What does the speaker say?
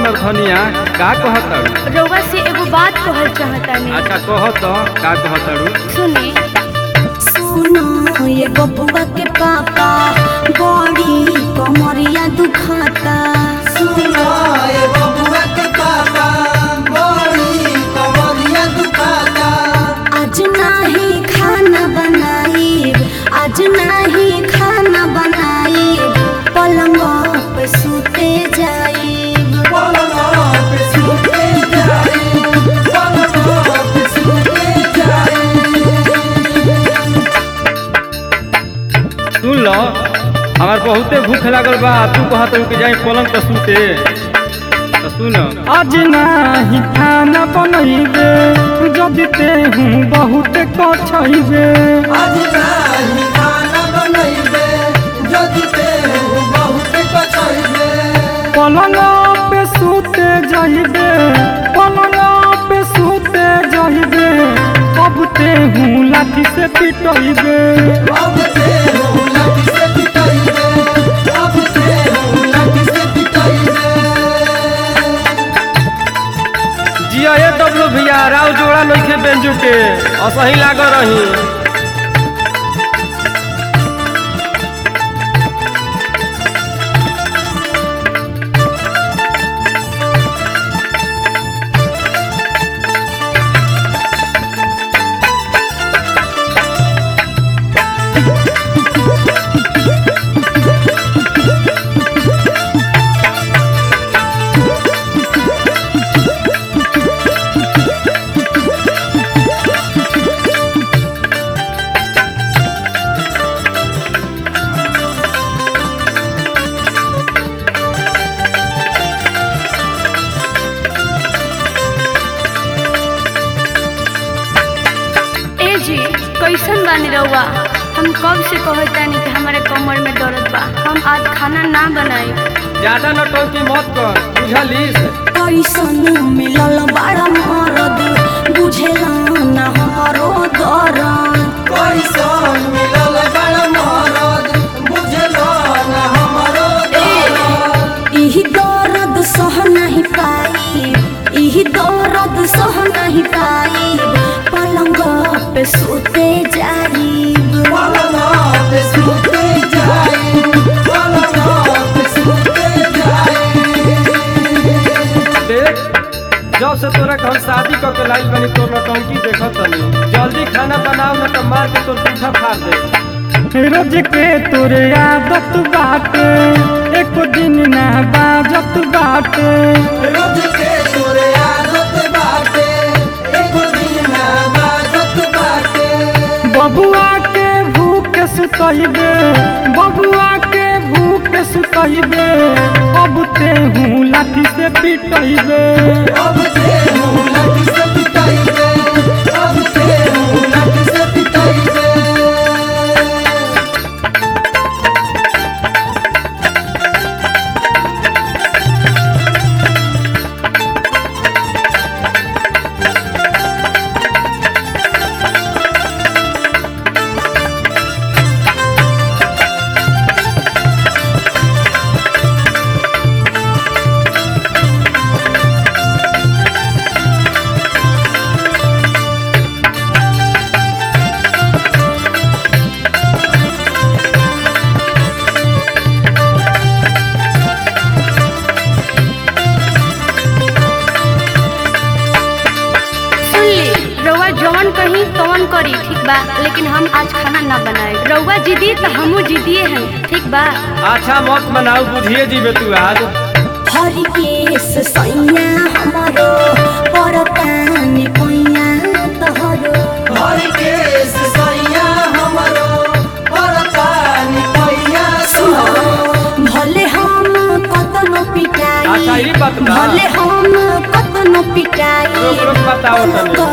हमर धनिया का कहताड़ू रउआ से एगो बात कहल चाहतानी अच्छा कह तो का कहताड़ू सुनी सुनो ये बबुआ के पापा बड़ी कमरिया दुखाता सुनो ये बबुआ के पापा बड़ी कमरिया दुखाता आज नाही खाना बनाईब आज नाही खाना बनाईब पलंग पे सुते जाईब पलंग पे सुते जाए पलंग पे सुते जाए सुन लो हमार बहुते भूख लागल बा तू कहत कि जाई पलंग पर सूते तो सुन आज नाही खाना बनैबे जदि तेहू बहुत कछैबे आज नाही खाना बनैबे जदि ते बहुत कछैबे पलंग पे सूते जइबे पलंग पे सूते जइबे अब तेहू लाठी से पिटैबे अब ते लाठी से पिटाइबे अब ते लाठी से पिटाइबे जिया ए डब्लू भैया राव जोड़ा नइखे बेंजू के असही लागल रही ए जी कैसन बानी रउआ हम कब से कहतानी कि हमारे कमर में दर्द बा हम आज खाना ना बनाई ज्यादा नटंकी मत कर बुझलिस कैसन मिलल बड़ा मरद बुझेला ना हमारो दर्द कैसन मिलल बड़ मरद बुझलो न हमरो दर्द इही दर्द सह नहीं पाई इही दर्द सह नहीं पाई पलंग पे सोते जाईब पलंग पे सुते जाए पलंग पे सुते जाए देख जब से तोरा के हम शादी क के लाइल बनी तोर नटंकी देखत तनी जल्दी खाना बनाओ न त मार के तोर पीछा फाड़ दे रोज के तोरे आदत बाटे एक दिन ना बाजत बाटे रोज के तोरे आदत बाटे एक दिन ना बाजत बाटे बबुआ के भूख सुतैबे बबुआ के भूख सुतैबे अब तेहू लाठी से पिटैबे अब ते लाठी से पिटाइबे अब ते लाठी से पिटाइबे सुन ली रउआ जवन कही तवन करी ठीक बा लेकिन हम आज खाना ना बनाए रउआ जिदी तो हमू जिदिए हैं ठीक बा अच्छा मत बनाऊ बुझिए जीबे तू आज हरि केस सैया हमारो परतानी पैया तहरो हर केस सैया हमरो परतानी पैया सुनो भले हम कतनो पिटाई अच्छा, ई बात बा। भले हम कतनो पिटाई रोक रोक बताओ तनी